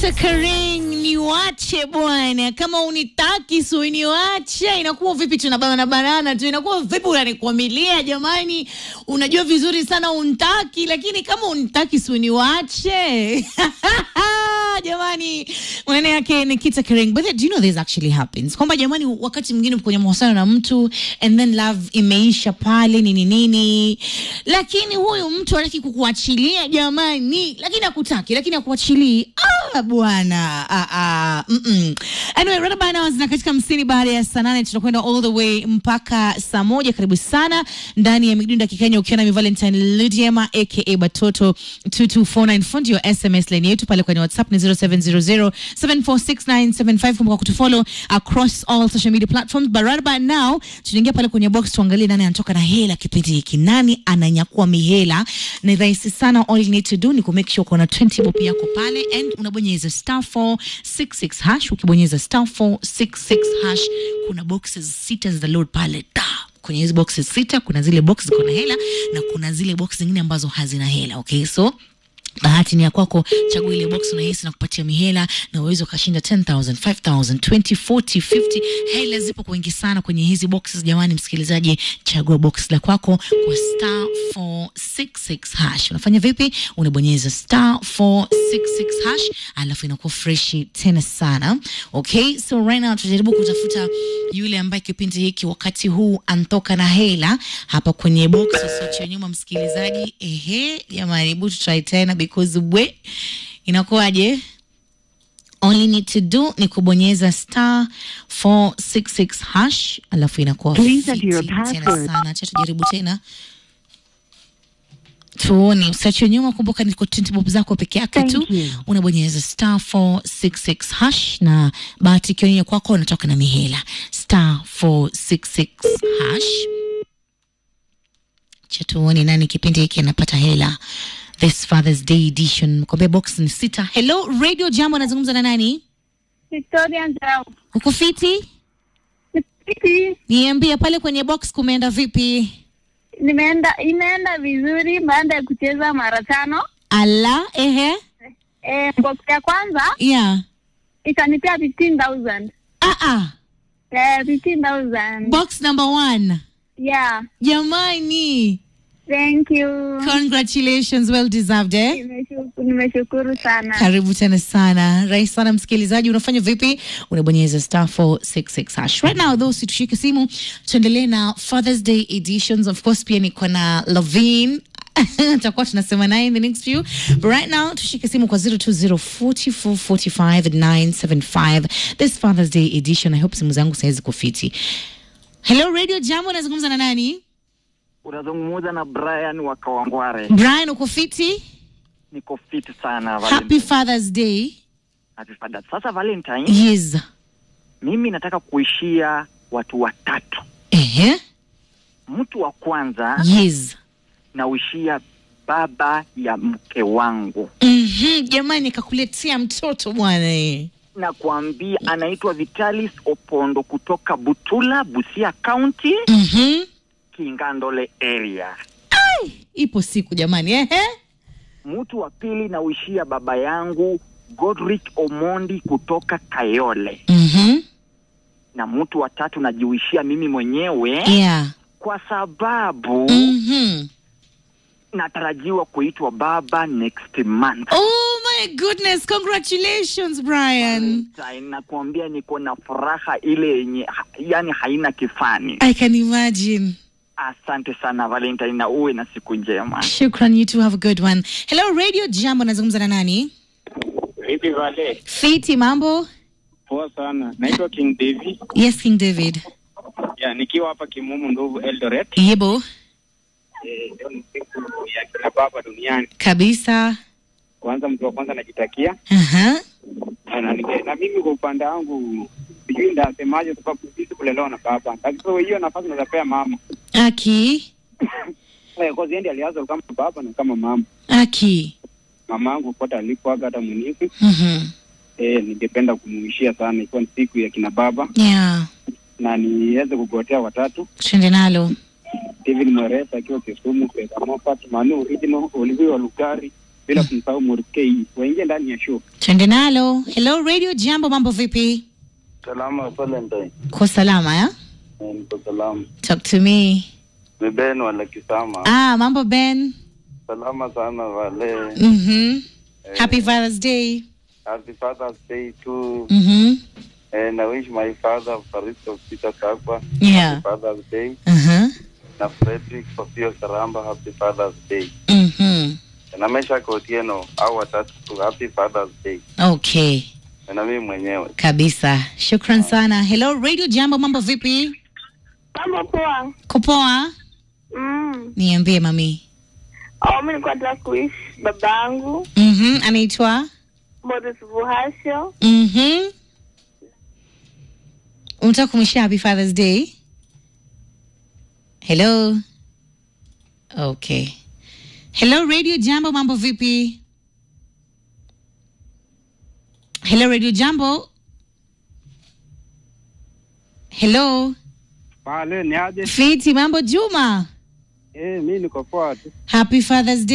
Nikita Kering, niwache bwana, kama unitaki si uniwache. Inakuwa vipi? Tunabanana banana tu, inakuwa vipi? Unanikwamilia jamani, unajua vizuri sana untaki, lakini kama unitaki si uniwache jamani, maneno yake Nikita Kering. But do you know this actually happens kwamba jamani, wakati mwingine kwenye mahusiano na mtu and then love imeisha pale nini nini, lakini huyu mtu hataki kukuachilia jamani, lakini akutaki, lakini akuachilii. Ah bwana, ah, ah, mm -mm. Anyway, right about now zina katika hamsini baada ya saa nane tutakwenda all the way mpaka saa moja. Karibu sana ndani ya Midunda Kikenya, ukiwa na mi Valentine Ludiema aka Batoto 2249 fundi your SMS line yetu pale kwenye WhatsApp ni 0700746975. Kumbuka kutufollow across all social media platforms. But right about now tunaingia pale kwenye box tuangalie nani anatoka na hela kipindi hiki, nani ananyakua mihela. Ni rahisi sana, all you need to do ni ku make sure uko na 20 bob yako pale and unabonyeza star 466 hash. Ukibonyeza star 466 hash, kuna boxes sita za load pale da kwenye hizi boxes sita kuna zile box ziko na hela na kuna zile box zingine ambazo hazina hela. Okay, so bahati ni ya kwako, chagua ile box unahisi na kupatia mihela na uwezo ukashinda 10000 5000 20 40 50. Hela zipo kwa wingi sana kwenye hizi boxes jamani. Msikilizaji, chagua box la kwako kwa star 466 hash. Unafanya vipi? Unabonyeza star 466 hash, alafu inakuwa freshi tena sana. Okay, so right now tutajaribu kutafuta yule ambaye kipindi hiki wakati huu antoka na hela hapa kwenye box usiache nyuma msikilizaji. Ehe, jamani, hebu tutry tena because we inakuwaje? All you need to do ni kubonyeza star 466 hash alafu inakuwa Please fiti enter your tena password. sana. Acha tujaribu tena tuone, usiache nyuma. Kumbuka niko 20 bob zako peke yake Thank tu, you. unabonyeza star 466 hash na bahati ikionyesha kwako unatoka na mihela star 466 hash. Cha tuone nani kipindi hiki anapata hela this Father's Day edition. Mkwambia box ni sita. Hello Radio Jambo, anazungumza na nani? Victoria Njau. Uko fiti? Fiti. Niambie pale kwenye box kumeenda vipi? Nimeenda imeenda vizuri baada ya kucheza mara tano. Ala, ehe, Eh, box ya kwanza yeah. ikanipea 15000. Ah, ah. Eh, 15000. Box number one. Yeah. Jamani, Thank you. congratulations, well deserved eh? Nimeshukuru, nimeshukuru sana. Karibu tena sana, rahisi sana msikilizaji. Unafanya vipi? Unabonyeza star 466 hash. Right now though, situshike simu, tuendelee na Father's Day editions. Of course pia niko na Lavin tutakuwa tunasema naye in the next few but right now tushike simu kwa 0204445975 this Father's Day edition. I hope simu zangu saizi kufiti. Hello Radio Jambo, nazungumza na nani? Unazungumza na Brian wa Kawangware. Brian, uko fiti? Niko fit sana Happy Valentine. Father's Day. Happy Father's. Sasa Valentine, Yes. mimi nataka kuishia watu watatu. Ehe. Mtu wa kwanza Yes. nauishia baba ya mke wangu, Mhm, jamani kakuletea mtoto bwana eh. na kuambia anaitwa Vitalis Opondo kutoka Butula, Busia County, Mhm. Kingandole area. Ipo siku jamani ehe. Mtu wa pili nauishia baba yangu Godric Omondi kutoka Kayole, Mhm. na mtu wa tatu najiuishia mimi mwenyewe Yeah. kwa sababu Mhm. natarajiwa kuitwa baba next month. Oh my goodness, congratulations Brian. Valentine, nakuambia niko na furaha ile yenye ha- yani haina kifani. I can imagine. Asante sana Valentine, na uwe na siku njema. Shukran, you too have a good one. Hello Radio Jambo, nazungumza na nani? Vipi Vale? Fiti, mambo? Poa sana. Naitwa King David. Yes, King David. Ya, nikiwa hapa Kimumu Ndovu Eldoret. Yebo, Eh, Leo ni siku ya kina baba duniani. kabisa. Kwanza mtu wa kwanza najitakia Aha. na, na, nige- na mimi kwa upande wangu sijui ndasemaje sababu sisi kulelewa na baba. Lakini hiyo nafasi nazapea mama. Aki. Eh, kwa ziendi alianza kama baba na kama mama. Aki. Mama yangu kote alikuwaga hata munifu. Mhm. Eh, ningependa kumuishia sana ikiwa ni siku ya kina baba Yeah. na niweze kugotea watatu. Tuende nalo. Steven Mweresa akiwa Kisumu, Pesa Moffat, Manu Original, Olivier Lugari bila kumsahau Murkei. Waingie ndani ya show. twende nalo hello radio jambo mambo vipi Salama Valentine. ko salama ya Eh, Niko salama. talk to me Ni Ben wala Kisama. ah mambo ben Salama sana wale. mhm happy father's day Happy Father's Day too. mhm And I wish my father Faristo Peter Kakwa. yeah Happy Father's Day. uh-huh Na Frederick Sofio Karamba Happy Father's Day. mhm Na Mesha Kotieno au watatu tu Happy Father's Day. okay Na mimi mwenyewe. kabisa shukran sana hello radio jambo mambo vipi Mambo poa. kupoa Mm. niambie mami Oh, mimi nilikuwa nataka kuishi babangu mhm anaitwa Boris Vuhasho. mhm unataka kumwishia happy father's day hello okay hello radio jambo mambo vipi hello radio jambo hello Pale ni aje? fiti mambo juma Eh, mimi niko poa tu. happy father's day